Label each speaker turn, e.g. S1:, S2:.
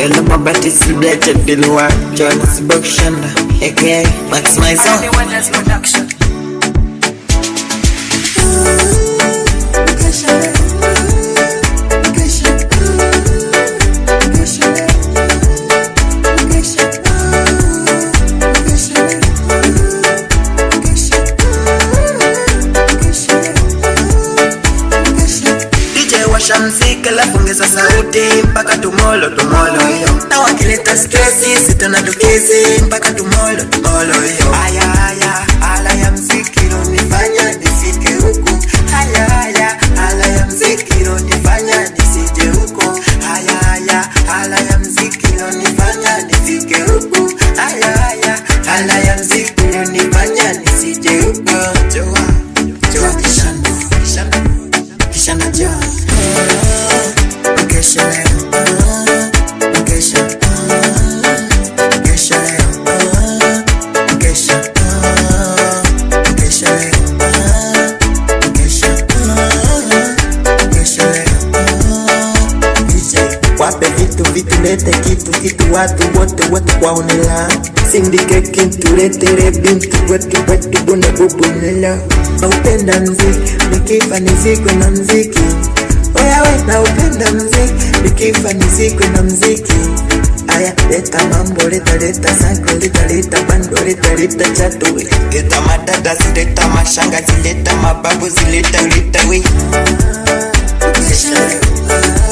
S1: Ela mabati sibiacha dilwa Jonas Bokshanda aka Max Maison
S2: Production.
S1: DJ washa mziki alafu ongeza sauti mpaka tumolo tumolo hiyo na wakileta stresi sitana tukizi mpaka tumolo tumolo hiyo aya aya ala ya mziki nifanya nifike huku aya aya ala ya mziki nifanya nisije huko aya aya ala ya mziki nifanya nifike huku aya aya ala ya mziki nifanya nisije huko joa joa kishando kishando kishando joa Kesha leo, ah, kesha, ah, kesha leo, ah, kesha, ah, kesha leo, ah, kesha, ah, kesha leo, ah. DJ, wape vitu vitu lete kitu kitu watu wote wote kwaonela sindike kintu letere bintu wetu wetu bune bubunela naupenda mziki nikifa nizikwe na mziki wewe naupenda mziki nikifa nizikwe na mziki aya leta mambo leta leta sako leta leta bando leta leta chatu leta madada zileta mashanga zileta mababu zileta leta we Kesha leo,